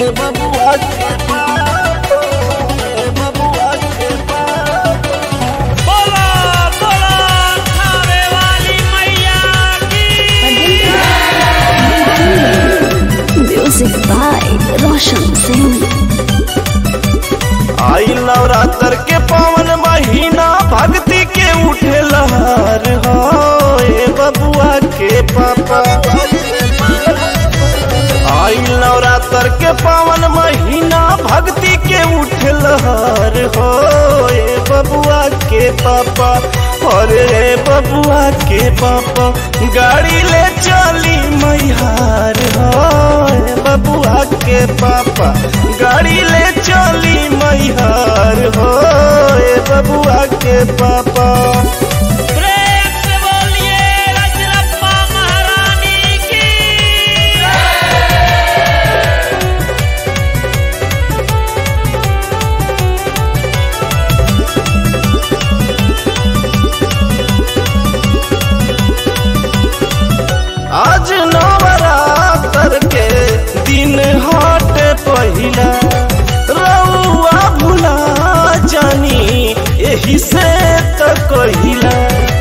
बबुआ के पापा बबुआ के पापा बोलो बोलो खावे वाली मैया की Music by Roshan Singh. आई नवरात्र के पावन महीना भक्ति के उठे लहर हो ए बबुआ के पापा आई नवरात्र के पावन महीना भक्ति के उठे लहर हो ए बबुआ के पापा और ए बबुआ के पापा गाड़ी ले चली मैहार हो ए बबुआ के पापा गाड़ी ले चली मैहार हो ए बबुआ के पापा प्रेम से बोलिए रजरप्पा महारानी की आज नवरात्र के दिन हट पहिला रउआ भुला जानी एही से त कहिला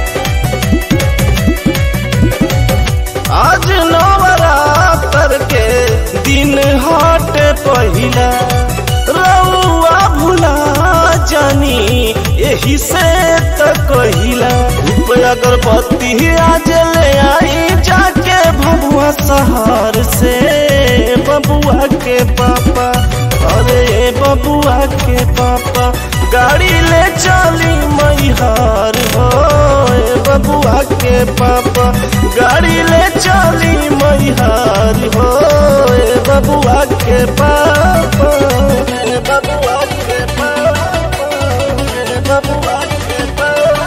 आज नवरात्र के दिन हट पहिला रउआ भुला जानी एही से त कहिला धूप अगरबत्ती आज ले आई जाके भबुआ शहर से बबुआ के पापा अरे बबुआ के पापा गाड़ी ले चली मैहार हो ए बबुआ के पापा गाड़ी ले चली मैहार हो ए बबुआ के पापा ए बबुआ के पापा ए बबुआ के पापा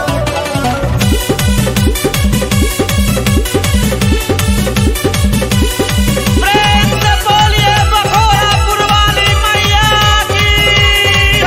प्रेम से बोलिए बखोरापुर वाली मैया की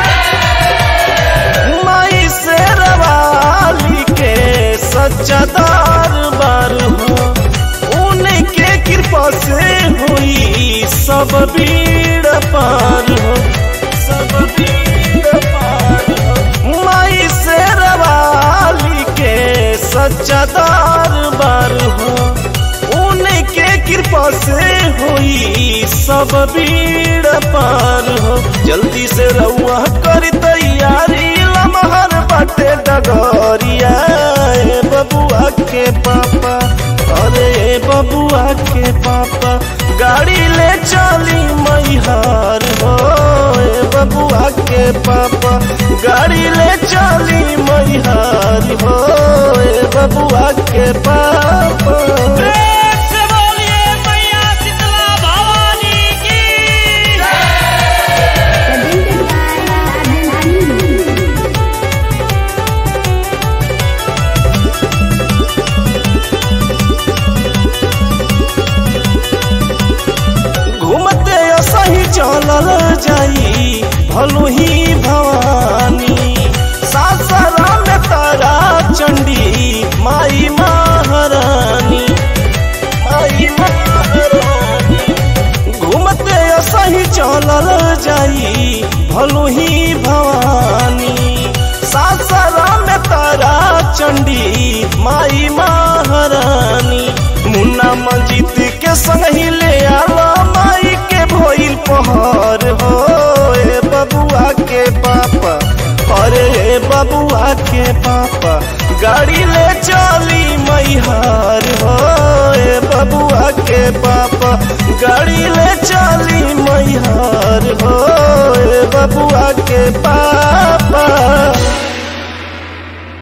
माई से रवाली के सच्चा दरबार हो उनके कृपा से हुई सब भीड़ पार हो सब भीड़ पार हो माई से रवाली के सच्चा दरबार हो उनके कृपा से हुई सब भीड़ पार हो जल्दी से रउआ कर तैयारी लमहर बाटे डगरिया ए बबुआ के पापा अरे ए बबुआ के पापा गाड़ी ले चली मैहार हो ए बबुआ के पापा गाड़ी ले चली मैहार हो ए बबुआ के पापा प्रेम से बोलिए मैया शीतला भवानी की घूमते सही चलल जाई भलो ही भवानी सासरा में तारा चंडी माई महारानी माई महारानी घूमते सही चलल जाई भलो ही भवानी सासरा में तारा चंडी माई महारानी मुन्ना मंजीत के संग ही ले आला माई के भोइल पहर हो ए बबुआ के पापा अरे ए बबुआ के पापा गाड़ी ले चली मैहार हो ए बबुआ के पापा गाड़ी ले